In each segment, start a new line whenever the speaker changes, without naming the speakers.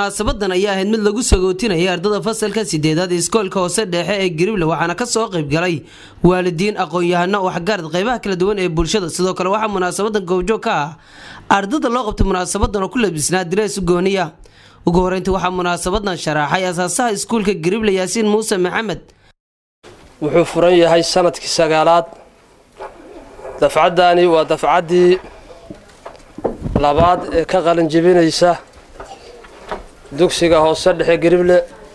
munaasabadan ayaa ahayd mid lagu sagootinayay ardada fasalka sideedaad iskoolka hoose dhexe ee garible waxaana kasoo qaybgalay waalidiin aqoon-yahano waxgarad qeybaha kala duwan ee bulshada sidoo kale waxaa munaasabadan goobjoog ka ah ardada loo qabtay munaasabadan oo ku labisnaa direes gooniya ugu horeyntii waxaa munaasabadan sharaaxay asaasaha iskuulka garible yaasiin muuse maxamed
wuxuu furan yahay sanadkii sagaalaad dafcaddaani waa dafcaddii labaad ee ka qalinjibinaysa dugsiga hoose dhexe garible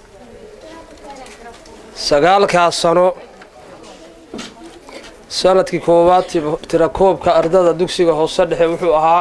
sagaalkaas sano sanadkii koowaad tirakoobka ardada dugsiga hoose dhexe wuxuu ahaa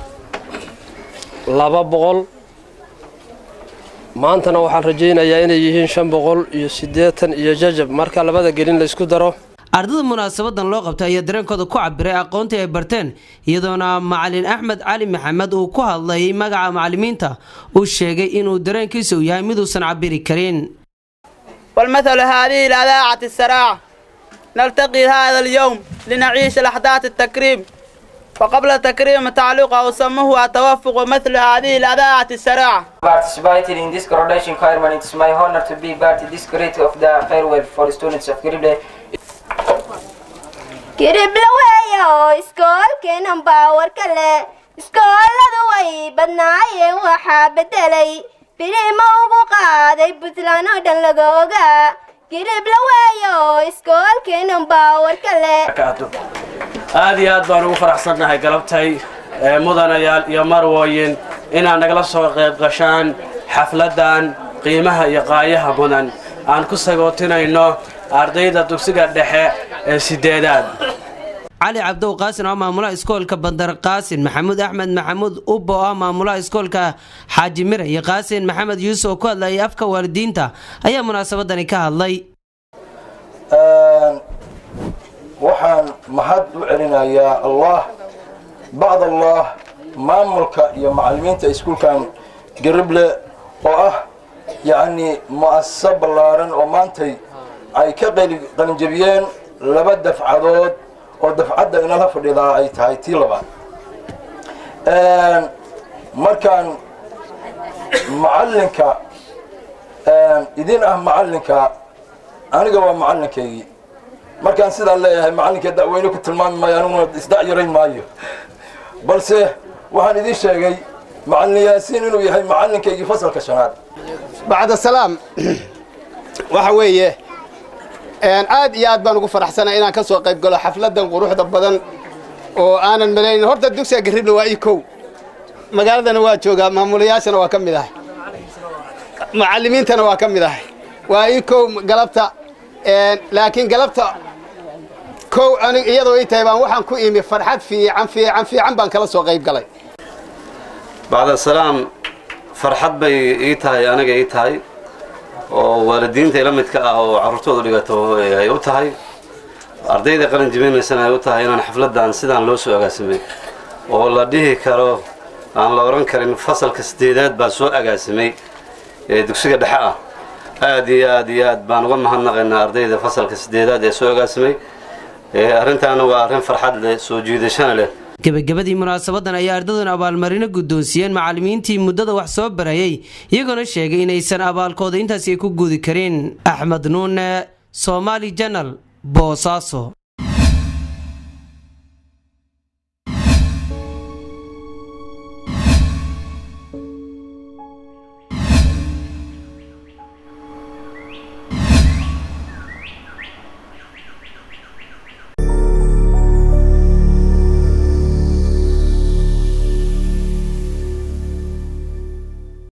laba boqol maantana waxaan rajaynayaa inay yihiin shan boqol iyo siddeetan iyo jajab marka labada gelin laysku daro
ardada munaasabadan loo qabtay ayaa dareenkooda ku cabiray aqoontii ay barteen iyadoona macalin axmed cali maxamed uu ku hadlayay magaca macalimiinta uu sheegay inuu dareenkiisa u yahay miduusan cabiri karin
والمثل هذه الأذاعة السراع نلتقي هذا اليوم لنعيش الأحداث التكريم وقبل التكريم تعليق سموه التوفق مثل هذه الأذاعة السراع
participated in this graduation ceremony. It's my honor to be part of this great of the farewell for students of Garible.
kiribla weeyo iskoolkeenan baawar kale iskooladu way badnaayeen waxaa bedelay birima ugu qaaday puntland oo dhan laga ogaa kiribla weeyo iskoolkeenan baawar kale
aad iyo aad baan ugu faraxsannahay galabtay mudanayaal iyo marwooyin inaad nagala soo qayb gashaan xafladdan qiimaha iyo qaayaha mudan aan ku sagootinayno ardayda dugsiga dhexe ee sideedaad
cali cabdow qaasin oo maamulaha iskoolka bandar qaasin maxamuud axmed maxamuud ubbo oo maamulaha iskoolka xaaji mire iyo qaasin maxamed yuusuf oo ku hadlayay afka waalidiinta ayaa munaasabadani ka hadlay
waxaan mahad u celinayaa allah bacd allah maamulka iyo macalimiinta iskuulkan garible oo ah yacnii mu'asasa ballaaran oo maantay ay ka qalinjabiyeen laba dafcadood oo dafcadda inala fadhidaa ay tahay tii labaad markaan macallinka idin ah macallinka aniga waa macallinkaygii markaan sidaa leeyahay macallinka da'weyne ku tilmaami maayo aniguna isdacyarayn maayo balse waxaan idiin sheegay macallin yaasiin inuu yahay macallinkaygii fasalka shanaad
bacda salaam waxa weeye aad iyo aad baan ugu faraxsanay inaan ka soo qayb galo xafladdan quruxda badan oo aanan malaynin horta dugsiga garible waa ii kow magaaladana waa joogaa maamulayaashana waa ka mid ahay macallimiintana waa ka mid ahay waa ii kow galabta laakiin galabta kow anig iyadoo ii tahay baan waxaan ku imi farxad fiican fiican fiican baan kala soo qayb galay
bacda salaam farxad bay ii tahay aniga ii tahay oo waalidiinta ila midka ah oo carruurtoodu dhigato ay u tahay ardayda qalin jibinaysana ay u tahay inaan xafladdan sidaan loo soo agaasimay oo la dhihi karo aan la odhan karin fasalka sideedaad baa soo agaasimay ee dugsiga dhexe ah aad iyo aad iyo aad baan uga mahadnaqaynaa ardayda fasalka sideedaad ee soo agaasimay arrintaana waa arrin farxad leh soo jiidashana leh
gebagabadii munaasabadan ayaa ardaduna abaalmarino guddoonsiiyeen macallimiintii muddada wax soo barayay iyagoona sheegay inaysan abaalkooda intaasi ay ku guudi karin axmed nuune somaali janal boosaaso